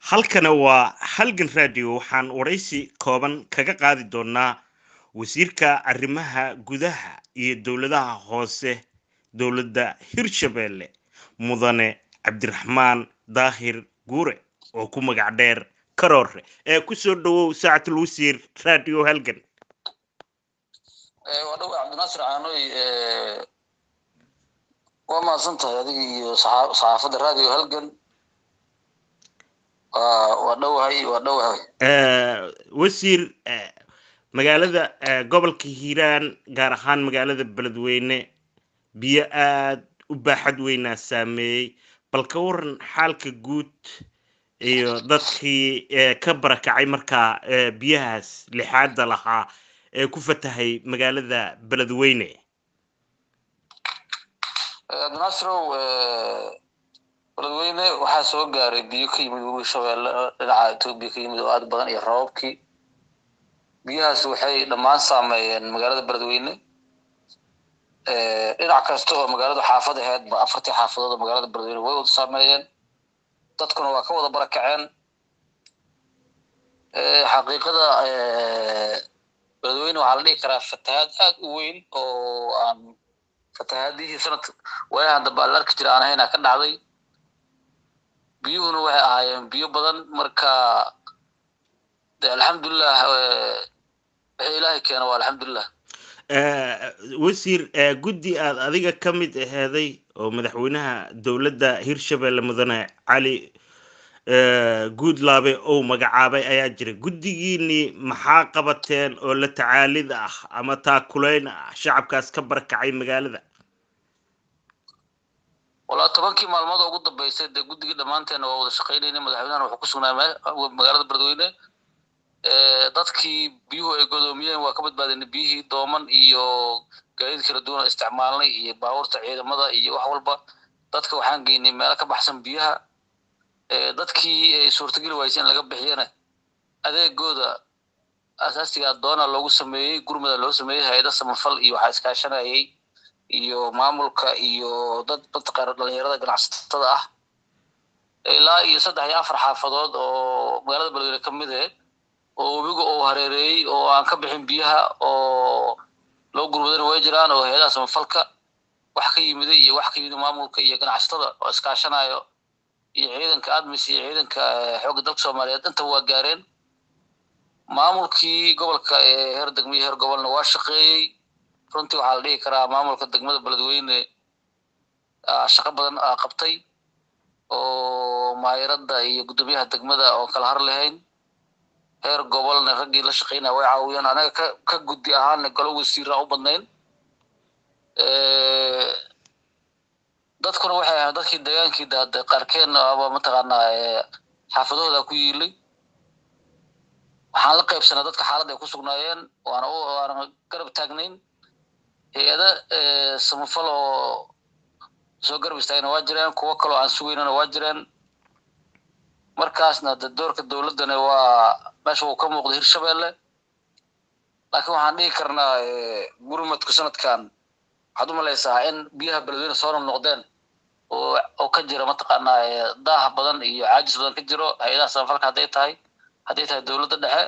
halkana waa halgan radio waxaan waraysi kooban kaga qaadi doonaa wasiirka arrimaha gudaha iyo dowladaha hoose dowladda hirshabelle mudane cabdiraxmaan daahir guure oo ku magac dheer karoore ee kusoo dhawow saacatul wasiir radio halgan waa dhawa cabdinaasir caanoy waa mahadsan tahay adiga iyo saxaafadda radio halgan waa dhowahay waa dhowahay wasiir magaalada gobolka hiiraan gaar ahaan magaalada beledweyne biyo aad u baaxad weynaa saameeyey bal ka waran xaalka guud iyo dadkii ka barakacay markaa biyahaas lixaada lahaa ee ku fatahay magaalada beledweyne cabdinaasirow beledweyne waxaa soo gaaray biyo ka yimid webi shabeelle dhinaca etoobiya ka yimid oo aad badan iyo rababkii biyahaas waxay dhammaan saameeyeen magaalada beledweyne dhinac kasta oo magaaladu xaafad aheedba afartii xaafadood oo magaalada beledweyne way wada saameeyeen dadkuna waa ka wada barakaceen xaqiiqada beledweyne waxaa la dhihi karaa fatahaad aad u weyn oo aan fatahaadihii sanadka waayahan dambe ala arki jira aan ahaynaa ka dhacday biyuhuna waxay ahaayeen biyo badan marka de alxamdulilah wixii ilaahay keena waa alxamdulilah wasiir guddi aad adiga ka mid aheeday oo madaxweynaha dowladda hirshabelle mudane cali guudlaabe ou magacaabay ayaa jira guddigiinii maxaa qabateen oo la tacaalid ah ama taakulayn ah shacabkaas ka barakacay magaalada walaa tobankii maalmood oo ugu dambeysay dee guddigii dhammaanteena waa wada shaqaynayna madaxweynahana wuxuu ku sugnaa magaalada beledweyne dadkii biyuhu ay godoomiyeen waa ka badbaadinay biyihii dooman iyo gaadiid kala duwan isticmaalnay iyo baabuurta ciidamada iyo wax walba dadka waxaan geynay meelo ka baxsan biyaha dadkii ay suurtageli waysay in laga bixiyana adeegooda asaasiga doona loogu sameeyey gurmada loo sameeyey hay-ada samafal iyo waxaa iskaashanayay iyo maamulka iyo dad mataqaana dhalinyarada ganacsatada ah ilaa iyo saddex iyo afar xaafadood oo magaalada beledweyne ka mid eh oo webiga uu hareereeyey oo aan ka bixin biyaha oo loo gurmadana way jiraan oo hay-adaha samafalka wax ka yimiday iyo wax ka yimid maamulka iyo ganacsatada oo iskaashanayo iyo ciidanka admis iyo ciidanka xoogga dalka soomaaliyeed intaba waa gaareen maamulkii gobolka ee heer degmo iyo heer gobolna waa shaqeeyey runtii waxaa la dhihi karaa maamulka degmada beledweyne shaqo badan qabtay oo maayaradda iyo guddoomiyaha degmada oo kala har lahayn heer gobolna raggii la shaqeynaya way caawiyeen anaga ka ka guddi ahaanna galo wasiiraan u badnayn dadkuna waxay ahayn dadkii degaankii daade qaarkeenna aba mataqaanaa xaafadahooda ku yiilay waxaan la qaybsanaa dadka xaaladda ay ku sugnaayeen waana waana garab taagnayn hay-ada samafal oo soo garab istaagna waa jireen kuwo kaloo aan sugaynana waa jireen markaasna de doorka dowladdana waa meesha uu ka muuqda hirshabelle laakiin waxaan dhihi karnaa gurmadku sanadkan waxaad u malaysaa in biyaha beledweyne soo noqnoqdeen oo oo ka jira mataqaanaa daah badan iyo caajis badan ka jiro hay-adaha samafalka hadday tahay hadday tahay dowladda dhexe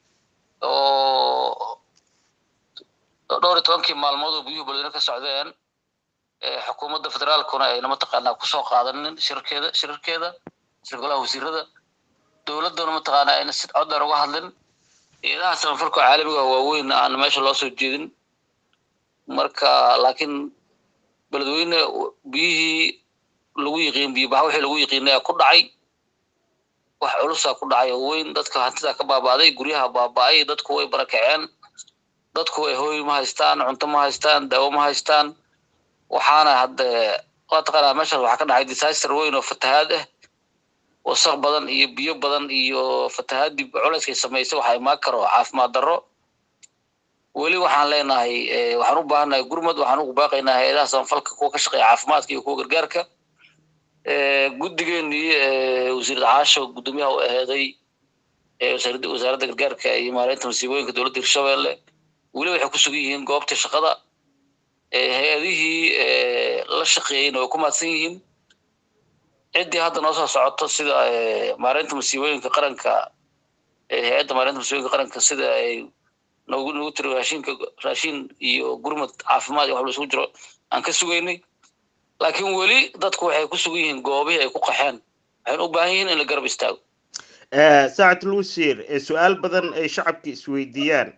oo dhowr iyo tobankii maalmood oo biyuhu beledweyne ka socdeen xukuumadda federaalkuna ayna mataqaanaa kusoo qaadanin shirarkeeda shirarkeeda shir golaha wasiirada dowladduna mataqaanaa ayna si cod dheer uga hadlin hay-adaha samafalka caalamiga waaweyn aan meesha loo soo jeedin marka laakiin beledweyne biyihii lagu yiqiin biyobaxa wixii lagu yiqiinaya ku dhacay wax culusaa ku dhacay oo weyn dadka hantidaa ka baaba'day guryaha baaba'ay dadku way barakaceen dadku way hooy ma haystaan cunto ma haystaan daawo ma haystaan waxaana hadde mataqaanaa meeshaas waxaa ka dhacay disaster weyn oo fatahaad ah wasaq badan iyo biyo badan iyo fatahaadii culayskay samaysay waxaa imaan karo caafimaad darro weli waxaan leenahay waxaan u baahannahay gurmad waxaan ugu baaqaynaa hay-adaha samafalka kuwa ka shaqeeya caafimaadka iyo kuwa gargaarka guddigeenii wasiirad caasho guddoomiyaha u aheeday wasaaradda gargaarka iyo maareynta masiibooyinka dowladda hirshabelle weli waxay ku sugan yihiin goobtii shaqada hay-adihii la shaqeeyeyna way ku mahadsan yihiin ciddii hadda noo soo socoto sida maareynta masiibooyinka qaranka hay-adda maareynta masiibooyinka qaranka sida ay noogu noogu tiri raashinka raashin iyo gurmad caafimaad iyo wax la isugu jiro aan ka sugaynay laakiin weli dadku waxay ku sugan yihiin goobihii ay ku qaxeen waxayna u baahan yihiin in la garab istaago saacad luusir su-aal badan ay shacabka isweydiiyaan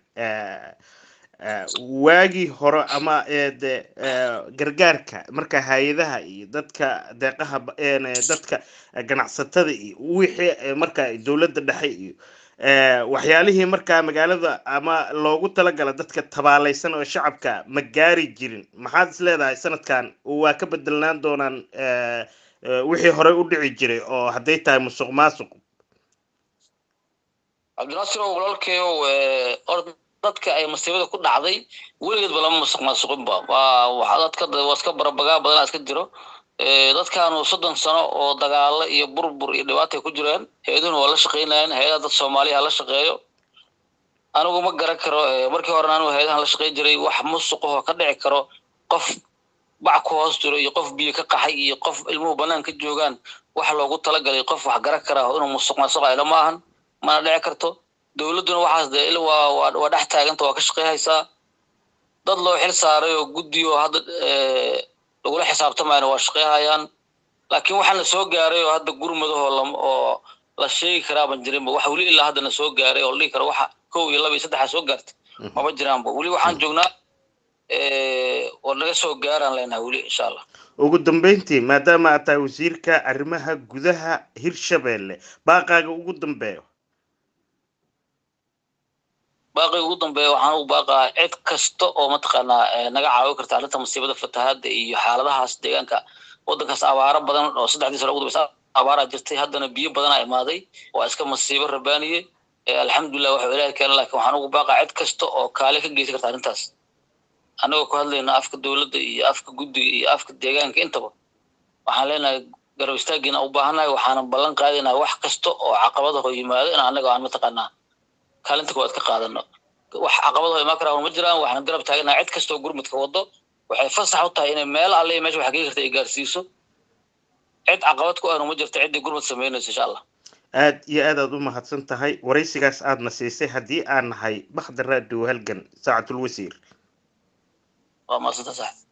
waagii hore ama de gargaarka marka hay-adaha iyo dadka deeqaha dadka ganacsatada iyo wixii marka dowladda dhexe iyo waxyaalihii markaa magaalada ama loogu talagala dadka tabaalaysan oo shacabka ma gaari jirin maxaad is leedahay sanadkan waa ka bedelnaan doonaan wixii horey u dhici jiray oo hadday tahay musuq maasuq cabdinaasir oo walaalkeeyow or dadka ay masiibada ku dhacday weligeedba lama musuq maasuqinba waa waxa dadka waa iska barabagaa badanaa iska jiro dadkaanu soddon sano oo dagaalo iyo burbur iyo dhibaatay ku jireen hay-aduhuna waa la shaqaynayaan hay-adaha dad soomaaliya la shaqeeyo anigu ma garan karo markii horena anigu hay-adahan la shaqayn jiray wax musuqahoo ka dhici karo qof bac ku hoos jiro iyo qof biyo ka qaxay iyo qof ilmuhu banaan ka joogaan wax loogu talagalay qof wax garan karaa inuu musuq maasuq ayla ma ahan mana dhici karto dowladduna waxaas dee il waa waa dhex taaganta waa ka shaqeyhaysaa dad loo xil saaray oo guddi oo hadda lagula xisaabtamayna waa shaqeyhayaan laakiin waxaa na soo gaaray oo hadda gurmadahoo lam oo la sheegi karaaban jirinba wax weli ilaa hadda na soo gaaray oo la dhihi karo waxa kow iyo laba iyo saddexa soo gaartay maba jiraanba weli waxaan joognaa oo naga soo gaaraan leenahay weli insha allah ugu dambeyntii maadaama aad tahay wasiirka arrimaha gudaha hirshabelle baaqaaga ugu dambeeyo baaqiga ugu dambeeya waxaan ugu baaqaa cid kasta oo mataqaanaa naga caawin karta arrinta masiibada fatahaadda iyo xaaladahaas deegaanka waddankaas abaaro badan oo saddexdii sano ugu dambeysa abaaraa jirtay haddana biyo badanaa imaaday waa iska masiibo rabaaniye alxamdulilah waxuu ilaahi keena lakin waxaan ugu baaqaa cid kasta oo kaale ka geysan karta arrintaas annagoo ku hadlayna afka dowladda iyo afka guddiga iyo afka deegaanka intaba waxaan leenahay garab istaagiina u baahannahay waxaanan ballan qaadaynaha wax kasta oo caqabadaho yimaado in annaga aan mataqaanaa kaalinta koowaad ka qaadano wax caqabadaho imaan karaa ma jiraan waxaan garab taaganaha cid kasta oo gurmudka wado waxay fasax u tahay inay meel alle meesha wax gei karta ay gaarsiiso cid caqabad ku ahnu ma jirto ciddii gurmud samaynayso insha allah aad iyo aad aad u mahadsan tahay waraysigaas aadna siisay haddii aan nahay bakhdar raadiyo halgan saacatul wasiir waa mahadsanta sax